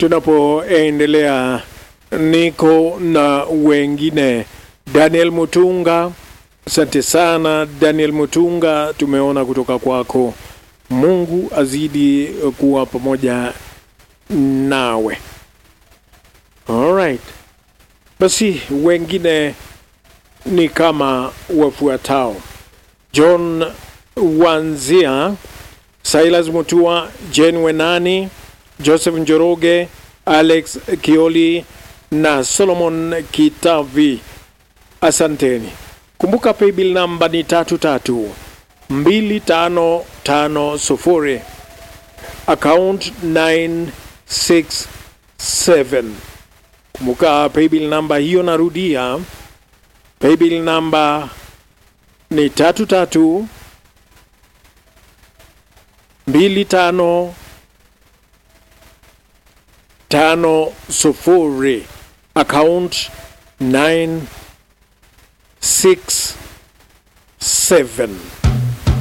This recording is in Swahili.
tunapoendelea niko na wengine Daniel Mutunga. Asante sana Daniel Mutunga, tumeona kutoka kwako. Mungu azidi kuwa pamoja nawe. Alright, basi wengine ni kama wafuatao: John Wanzia, Silas Mutua, Jane Wenani, Joseph Njoroge, Alex Kioli na Solomon Kitavi. Asanteni. Kumbuka paybill namba ni tatu tatu mbili tano tano sufuri account 967. Kumbuka paybill namba hiyo, narudia paybill namba ni tatu tatu mbili tano tano sufuri account 967